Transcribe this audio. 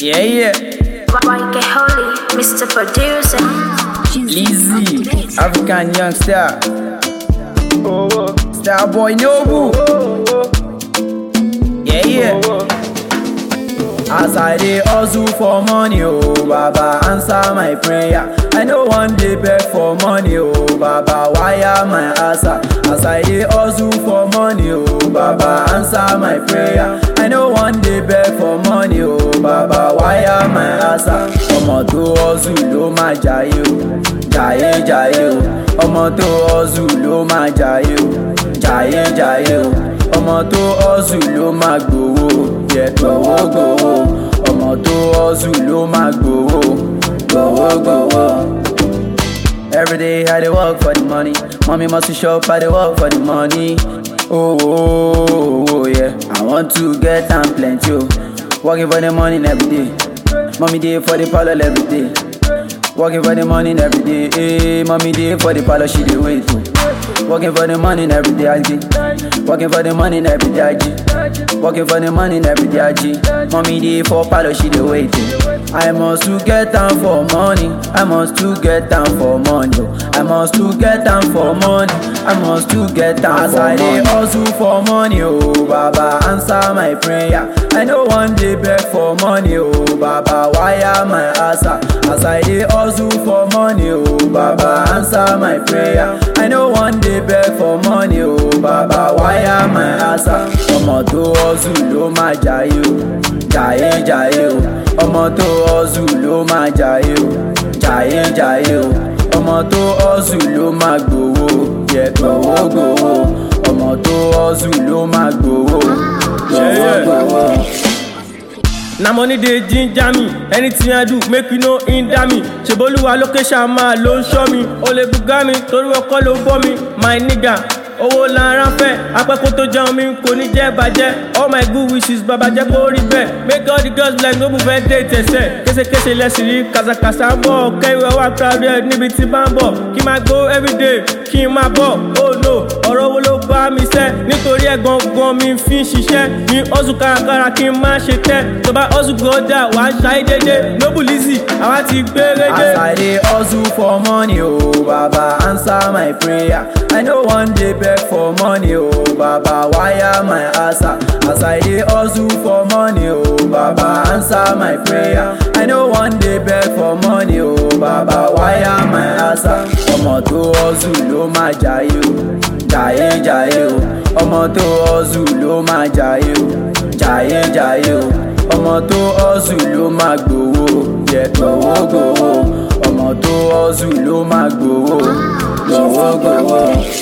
Yeah, yeah. YK Holy, Mr. Producer. Lizzy, African young star. Star boy Nobu. Yeah, yeah. As I dey hustle for money, oh Baba, answer my prayer. I no one day beg for money, oh Baba, wire my answer. As I dey hustle for money, oh Baba, answer my prayer. I no one day beg for money, oh Baba, wire my answer. Ọmọ tó hustle ló máa jayé o, jayé jayé o. Ọmọ tó hustle ló máa jayé o, jayé jayé o. Ọmọ tó hustle ló máa gbowó, yẹ gbowó gbowó. Ọmọ tó hustle ló máa gbowó, gbowó gbowó. Every day I dey work for the money. Mommy must shop, I dey work for the money. Oh, oh, oh, oh, yeah. I want to get am plenty, oh. Working for the money every day. Mommy dey for the parlor every day. Working for the money every day. Hey, mommy dey for the parlor, she dey wait, oh. Working for the money every day, I get. Working for the money every day, I get. Working for the money every day, I get. Mommy dey for parlor, she dey wait, oh. I must to get down for money. I must to get down for money. oh. I must to get down for money. I must to get down As for I dey hustle for money, oh Baba, answer my prayer. I no one day beg for money, oh Baba, wire my answer. As I dey hustle for money, oh Baba, answer my prayer. I no one day beg for money, oh Baba, wire my answer. Ọmọ tó hustle ló máa jayé o, jayé jayé o. Ọmọ tó hustle ló máa jayé o, jayé jayé o. Ọmọ tó hustle ló máa gbowó, yẹ gbowó gbowó. Ọmọ tó hustle ló máa gbowó, gbowó gbowó. na money dey ginger me anything i do make you no hinder me ṣèbólúwa location máa ló ń ṣọ́ mi o lè bùgá mi torí ọkọ ló bọ́ mi my nigga owó lára fẹ́ apẹ́kó tó jẹun mi kò ní jẹ́ bàjẹ́ all my good wishes bàbá jẹ́ kó rí bẹ́ẹ̀ make all the girls like no move fẹ́ dé tẹ̀sẹ̀ késekése lẹ́sìn rí kàṣàkàṣà ń bọ̀ kẹ́wé wá crowded níbi tí bá ń bọ̀ kí n máa go everyday kí n máa bọ̀ oh no ọ̀rọ̀ wo ló bá mi sẹ́ nítorí ẹ̀ gangan mi fi ń ṣiṣẹ́ ní hustle kárakára kí n má ṣe tẹ́ tó bá hustle gọ́dà wàá ṣayé dédé noble easy àwa ti gbére dé. As I dey hustle for money, oh Baba, answer my prayer. I no one day beg for money, oh Baba, wire my answer. As I dey hustle for money, oh Baba, answer my prayer. I no one day beg for money, oh Baba, wire my answer. Ọmọ tó hustle ló máa jayé o, jayé jayé o. Ọmọ tó hustle ló máa jayé o, jayé jayé o. Ọmọ tó hustle ló máa gbowó, yẹ gbowó gbowó. Ọmọ tó hustle ló máa gbowó, gbowó gbowó.